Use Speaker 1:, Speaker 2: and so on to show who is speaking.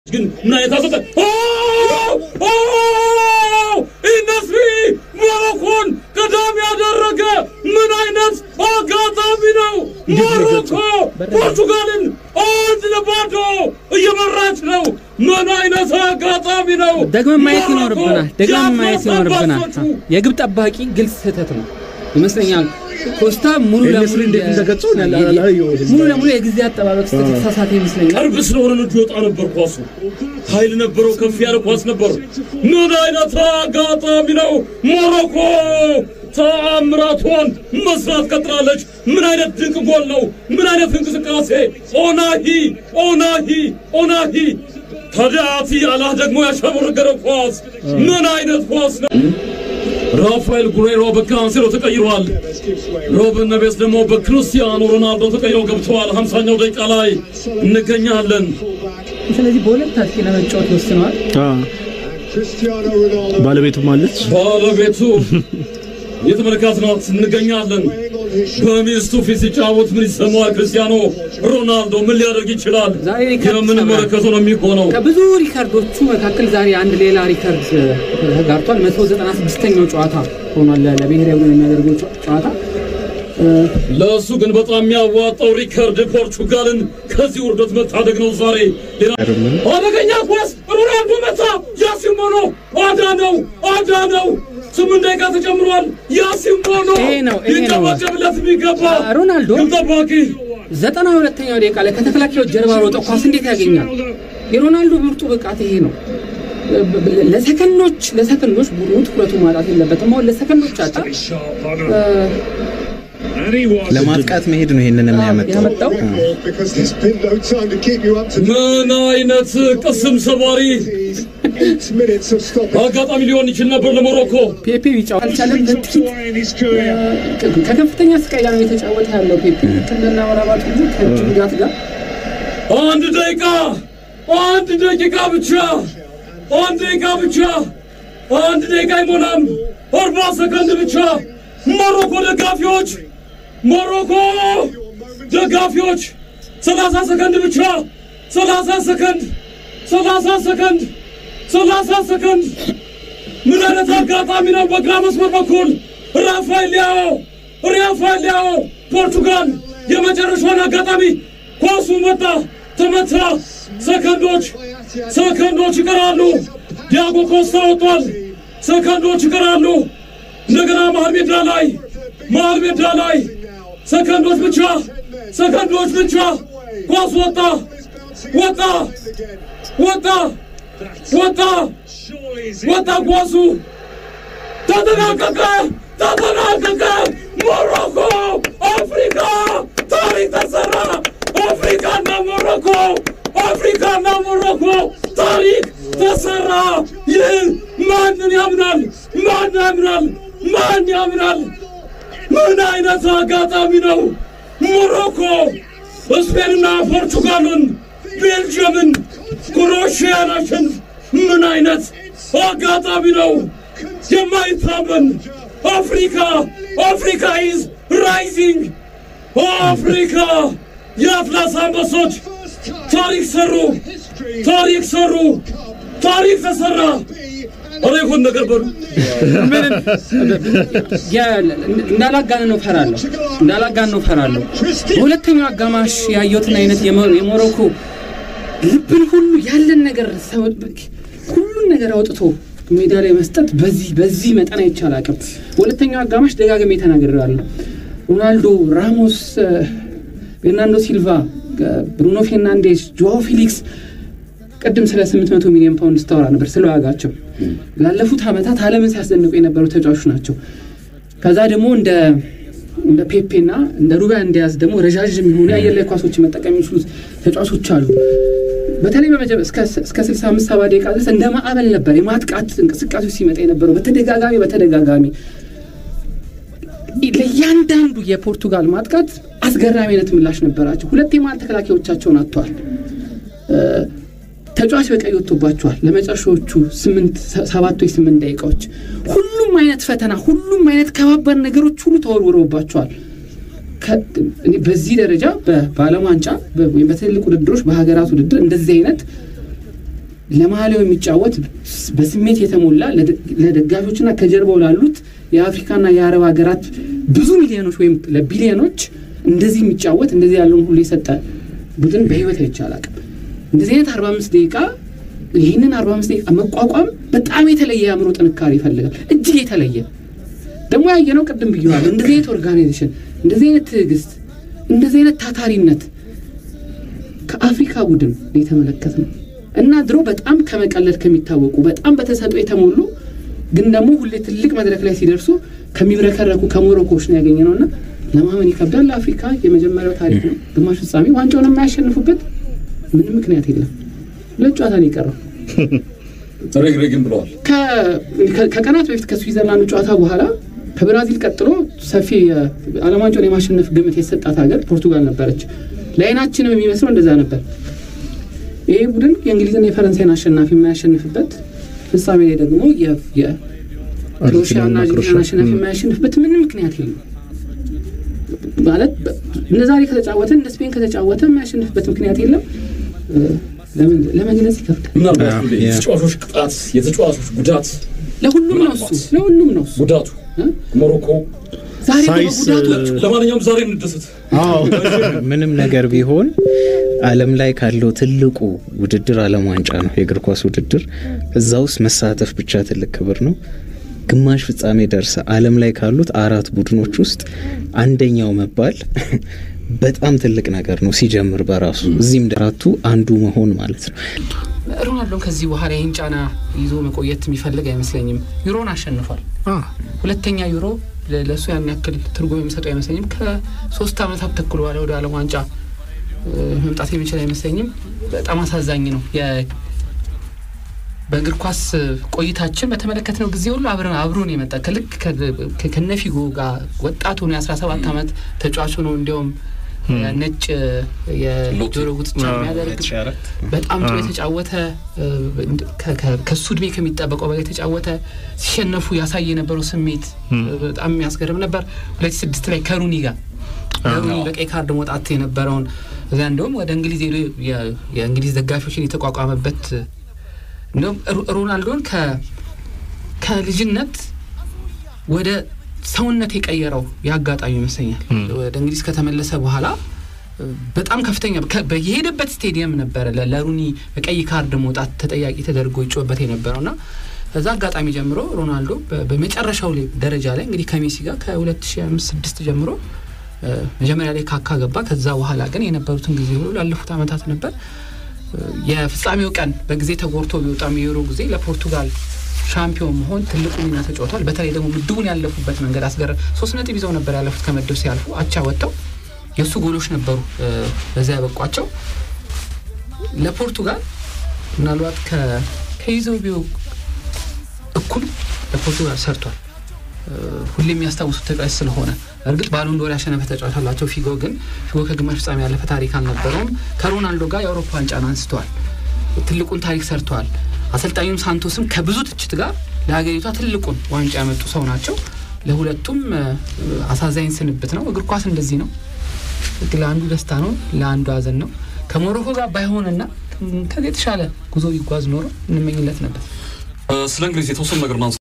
Speaker 1: ግን ምን አይነት አሰጠ ኢነስሪ ሞሮኮን ቀዳሚ ያደረገ ምን አይነት አጋጣሚ ነው! ሞሮኮ ፖርቱጋልን አንድ ለባዶ እየመራች ነው። ምን አይነት አጋጣሚ ነው!
Speaker 2: ደግመን ማየት
Speaker 1: ሞሮኮ
Speaker 2: ይኖርብናል። ደግመን ማየት ይኖርብናል።
Speaker 1: የአትላስ
Speaker 2: የግብ ጠባቂ ግልጽ ስህተት ነው ይመስለኛል። ኮስታ ሙሉ
Speaker 3: ኤልያስ
Speaker 2: ለሙሉ
Speaker 3: እንዴት እንደገጸው እኔ አላ- አላየሁትም።
Speaker 2: ሙሉ ለሙሉ የጊዜ አጠባበቅ ስህተት የተሳሳተ ይመስለኛል።
Speaker 1: ቅርብ ስለሆነ ልጁ ይወጣ ነበር። ኳሱ ኃይል ነበረው፣ ከፍ ያለ ኳስ ነበር። ምን አይነት አጋጣሚ ነው! ሞሮኮ ተአምራቷን መስራት ቀጥላለች። ምን አይነት ድንቅ ጎል ነው! ምን አይነት እንቅስቃሴ! ኦናሂ ኦናሂ ኦናሂ ታዲያቲ አላህ ደግሞ ያሸበረገረው ኳስ ምን አይነት ኳስ ነው! ራፋኤል ጉሬሮ በካንሴሎ ተቀይሯል። ሮብን ነቤስ ደግሞ በክርስቲያኖ ሮናልዶ ተቀይረው ገብተዋል። 50ኛው ደቂቃ ላይ እንገኛለን።
Speaker 2: ስለዚህ በሁለት አጥቂ ለመጫወት ወስነዋል።
Speaker 3: ባለቤቱም አለች።
Speaker 1: ባለቤቱ የተመለከትናት እንገኛለን። በሚስቱ ፊት ሲጫወት ምን ይሰማዋል? ክርስቲያኖ ሮናልዶ ምን ሊያደርግ ይችላል?
Speaker 2: ዛሬ ሪከርድ
Speaker 1: የምንመለከተው ነው የሚሆነው።
Speaker 2: ከብዙ ሪከርዶቹ መካከል ዛሬ አንድ ሌላ ሪከርድ ተጋርቷል። 196ኛው ጨዋታ ሆኗል ለ- ለብሔራዊ ቡድን የሚያደርገው ጨ- ጨዋታ
Speaker 1: ለእሱ ግን በጣም የሚያዋጣው ሪከርድ ፖርቹጋልን ከዚህ ውርደት መታደግ ነው። ዛሬ ሌላ አደገኛ ኳስ ሮናልዶ መታ። ያሲሞኖ አዳነው አዳነው። ስምንት ደቂቃ ተጨምሯል። ያሲሞኖ
Speaker 2: ይሄ ነው፣ ይሄ ነው።
Speaker 1: ሊጨበጨብለት የሚገባ
Speaker 2: ሮናልዶ
Speaker 1: ግብ ጠባቂ
Speaker 2: ዘጠና ሁለተኛው ደቂቃ ላይ ከተከላካዮች ጀርባ ሮጠ ኳስ እንዴት ያገኛል? የሮናልዶ ምርጡ ብቃት ይሄ ነው። ለሰከንዶች ለሰከንዶች ቡድኑ ትኩረቱ ማጣት የለበትም። አሁን ለሰከንዶች አጣ
Speaker 4: ለማጥቃት መሄድ ነው ይሄንን የሚያመጣው።
Speaker 2: ያመጣው
Speaker 1: ምን አይነት ቅስም ሰባሪ አጋጣሚ ሊሆን ይችል ነበር ለሞሮኮ።
Speaker 2: ፔፔ ቢጫወት አልቻለም። ለጥቂት ከከፍተኛ ስቃይ ጋር ነው የተጫወተ ያለው ፔፔ ከነና ወራባት ሁሉ ከእጅ ጉዳት ጋር
Speaker 1: አንድ ደቂቃ አንድ ደቂቃ ብቻ አንድ ደቂቃ ብቻ አንድ ደቂቃ አይሞላም፣ አርባ ሰከንድ ብቻ። ሞሮኮ ደጋፊዎች ሞሮኮ ደጋፊዎች ሰላሳ ሰከንድ ብቻ ሰላሳ ሰከንድ ሰላሳ ሰከንድ ሰላሳ ሰከንድ ምን አይነት አጋጣሚ ነው! በግራ መስመር በኩል ራፋኤል ሊያኦ ራፋኤል ሊያኦ ፖርቱጋል የመጨረሻውን አጋጣሚ ኳሱ መጣ፣ ተመታ። ሰከንዶች ሰከንዶች ይቀራሉ። ዲያጎ ኮስታ ወጥቷል። ሰከንዶች ይቀራሉ። እንደገና መሀል ሜዳ ላይ መሀል ሜዳ ላይ ሰከንዶች ብቻ ሰከንዶች ብቻ ኳስ ወጣ ወጣ ወጣ ወጣ ወጣ ኳሱ ተጠናቀቀ ተጠናቀቀ። ሞሮኮ አፍሪካ ታሪክ ተሰራ። አፍሪካና ሞሮኮ አፍሪካና ሞሮኮ ታሪክ ተሰራ። ይህ ማንን ያምናል? ማን ያምናል? ማን ያምናል? ምን አይነት አጋጣሚ ነው! ሞሮኮ ስፔንና ፖርቱጋልን፣ ቤልጅየምን፣ ክሮኤሽያን አሸንፍ። ምን አይነት አጋጣሚ ነው! የማይታመን አፍሪካ አፍሪካ ኢዝ ራይዚንግ አፍሪካ የአትላስ አንበሶች ታሪክ ሰሩ፣ ታሪክ ሰሩ፣ ታሪክ ተሰራ። አረ ይሁን ነገር በሉ
Speaker 2: እንዳላጋነነው ፈራለሁ እንዳላጋነነው ፈራለሁ። በሁለተኛው አጋማሽ ያየሁትን አይነት የሞ- የሞሮኮ ልብን ሁሉ ያለን ነገር ሰው ሁሉን ነገር አውጥቶ ሜዳ ላይ መስጠት በዚህ በዚህ መጠን አይቻል አቅም በሁለተኛው አጋማሽ ደጋግሜ ተናግሬያለሁ። ሮናልዶ፣ ራሞስ፣ ቤርናንዶ ሲልቫ፣ ብሩኖ ፌርናንዴስ፣ ጆዋ ፊሊክስ ቅድም ስለ 800 ሚሊዮን ፓውንድ ስታወራ ነበር ስለ ዋጋቸው ላለፉት ዓመታት ዓለምን ሲያስደንቁ የነበሩ ተጫዋቾች ናቸው። ከዛ ደግሞ እንደ እንደ ፔፔና እንደ ሩበን ዲያዝ ደግሞ ረዣዥም የሆኑ የአየር ላይ ኳሶች መጠቀም የሚችሉት ተጫዋቾች አሉ። በተለይ በመጀመ- እስከ እስከ 65 70 ደቂቃ ድረስ እንደ ማዕበል ነበር የማጥቃት እንቅስቃሴዎች ሲመጣ የነበረው በተደጋጋሚ በተደጋጋሚ ለእያንዳንዱ የፖርቱጋል ማጥቃት አስገራሚ አይነት ምላሽ ነበራቸው። ሁለት የመሀል ተከላካዮቻቸውን አጥተዋል። ተጫዋች በቀይ ወጥቶባቸዋል። ለመጨረሻዎቹ ስምንት ሰባት ወይ ስምንት ደቂቃዎች ሁሉም አይነት ፈተና፣ ሁሉም አይነት ከባባድ ነገሮች ሁሉ ተወርውረውባቸዋል። ከ- እኔ በዚህ ደረጃ በ- በዓለም ዋንጫ በ- ወይም በትልልቅ ውድድሮች በሀገራት ውድድር እንደዚህ አይነት ለማሊያው የሚጫወት በስሜት የተሞላ ለደጋፊዎችና ከጀርባው ላሉት የአፍሪካና የአረብ ሀገራት ብዙ ሚሊዮኖች ወይም ለቢሊዮኖች እንደዚህ የሚጫወት እንደዚህ ያለውን ሁሉ የሰጠ ቡድን በህይወት አይቼ አላውቅም። እንደዚህ አይነት አርባ አምስት ደቂቃ ይህንን አርባ አምስት ደቂቃ መቋቋም በጣም የተለየ የአእምሮ ጥንካሬ ይፈልጋል። እጅግ የተለየ ደግሞ ያየነው ቅድም ብየዋለሁ። እንደዚህ አይነት ኦርጋናይዜሽን፣ እንደዚህ አይነት ትዕግስት፣ እንደዚህ አይነት ታታሪነት ከአፍሪካ ቡድን የተመለከት ነው እና ድሮ በጣም ከመቀለድ ከሚታወቁ በጣም በተሰጥኦ የተሞሉ ግን ደግሞ ሁሌ ትልቅ መድረክ ላይ ሲደርሱ ከሚብረከረኩ ከሞሮኮዎች ነው ያገኘ ነው እና ለማመን ይከብዳል። ለአፍሪካ የመጀመሪያው ታሪክ ነው። ግማሽ ፍጻሜ ዋንጫውን የማያሸንፉበት ምንም ምክንያት የለም። ሁለት ጨዋታ ነው የቀረው።
Speaker 1: ረግረግም ብለዋል።
Speaker 2: ከቀናት በፊት ከስዊዘርላንድ ጨዋታ በኋላ ከብራዚል ቀጥሎ ሰፊ የዓለም ዋንጫውን የማሸነፍ ግምት የተሰጣት ሀገር ፖርቱጋል ነበረች። ለአይናችንም የሚመስለው እንደዛ ነበር። ይሄ ቡድን የእንግሊዝና የፈረንሳይን አሸናፊ የማያሸንፍበት ፍጻሜ ላይ ደግሞ የክሮኤሽያና አርጀንቲናን አሸናፊ የማያሸንፍበት ምንም ምክንያት የለም። ማለት እንደ ዛሬ ከተጫወተ እንደ ስፔን ከተጫወተ የማያሸንፍበት ምክንያት የለም። ለመግለጽ ይከብዳል።
Speaker 1: ምናልባት የተጫዋቾች ቅጣት፣ የተጫዋቾች ጉዳት
Speaker 2: ለሁሉም ነው እሱ ለሁሉም ነው እሱ
Speaker 1: ጉዳቱ ሞሮኮ
Speaker 2: ዛሬ
Speaker 3: ሳይስ
Speaker 2: ጉዳቶች
Speaker 1: ለማንኛውም ዛሬ እንደሰት
Speaker 4: ምንም ነገር ቢሆን ዓለም ላይ ካለው ትልቁ ውድድር ዓለም ዋንጫ ነው፣ የእግር ኳስ ውድድር። እዛ ውስጥ መሳተፍ ብቻ ትልቅ ክብር ነው። ግማሽ ፍጻሜ ደርሰ ዓለም ላይ ካሉት አራት ቡድኖች ውስጥ አንደኛው መባል በጣም ትልቅ ነገር ነው ሲጀምር በራሱ እዚህም አራቱ አንዱ መሆን ማለት ነው።
Speaker 2: ሮናልዶን ከዚህ በኋላ ይህን ጫና ይዞ መቆየት የሚፈልግ አይመስለኝም። ዩሮን አሸንፏል። ሁለተኛ ዩሮ ለእሱ ያን ያክል ትርጉም የሚሰጠው አይመስለኝም። ከሶስት ዓመታት ተኩል በኋላ ወደ ዓለም ዋንጫ መምጣት የሚችል አይመስለኝም። በጣም አሳዛኝ ነው። በእግር ኳስ ቆይታችን በተመለከትነው ጊዜ ሁሉ አብረን አብሮን የመጣ ከልክ ከነፊጎ ጋር ወጣቱ ነው የአስራ ሰባት ዓመት ተጫዋቹ ነው እንዲያውም ነጭ የጆሮ ጉትቻ የሚያደርግ በጣም ጥሩ የተጫወተ ከሱ እድሜ ከሚጠበቀው በላይ የተጫወተ ሲሸነፉ ያሳይ የነበረው ስሜት በጣም የሚያስገርም ነበር። ሁለት ስድስት ላይ ከሩኒ ጋር ሩኒ በቀይ ካርድ መውጣት የነበረውን እዚያ እንደውም ወደ እንግሊዝ ሄዶ የእንግሊዝ ደጋፊዎችን የተቋቋመበት እንዲሁም ሮናልዶን ከልጅነት ወደ ሰውነት የቀየረው የአጋጣሚ ይመስለኛል። ወደ እንግሊዝ ከተመለሰ በኋላ በጣም ከፍተኛ የሄደበት ስቴዲየም ነበረ ለሩኒ በቀይ ካርድ መውጣት ተጠያቂ ተደርጎ ይጮበት የነበረው እና ከዛ አጋጣሚ ጀምሮ ሮናልዶ በመጨረሻው ደረጃ ላይ እንግዲህ ከሜሲ ጋር ከ2005/6 ጀምሮ መጀመሪያ ላይ ካካ ገባ። ከዛ በኋላ ግን የነበሩትን ጊዜ ሁሉ ላለፉት ዓመታት ነበር የፍጻሜው ቀን በጊዜ ተጎርቶ ቢወጣም የዩሮ ጊዜ ለፖርቱጋል ሻምፒዮን መሆን ትልቁ ሚና ተጫውቷል። በተለይ ደግሞ ምድቡን ያለፉበት መንገድ አስገረ ሶስት ነጥብ ይዘው ነበር ያለፉት ከምድብ ሲያልፉ አቻ ወጥተው የእሱ ጎሎች ነበሩ በዚያ ያበቋቸው። ለፖርቱጋል ምናልባት ከይዘውቢው እኩል ለፖርቱጋል ሰርቷል። ሁሌ የሚያስታውሱት ተጫዋች ስለሆነ እርግጥ ባሎን ዶር ያሸነፈ ተጫዋች አላቸው። ፊጎ ግን ፊጎ ከግማሽ ፍጻሜ ያለፈ ታሪክ አልነበረውም። ከሮናልዶ ጋር የአውሮፓ ዋንጫን አንስተዋል። ትልቁን ታሪክ ሰርተዋል። አሰልጣኙም ሳንቶስም ከብዙ ትችት ጋር ለሀገሪቷ ትልቁን ዋንጫ ያመጡ ሰው ናቸው። ለሁለቱም አሳዛኝ ስንብት ነው። እግር ኳስ እንደዚህ ነው። ለአንዱ ደስታ ነው፣ ለአንዱ ሀዘን ነው። ከሞሮኮ ጋር ባይሆንና ከዚህ የተሻለ ጉዞ ቢጓዝ ኖሮ እንመኝለት ነበር።
Speaker 1: ስለ እንግሊዝ የተወሰኑ ነገር ማንሳት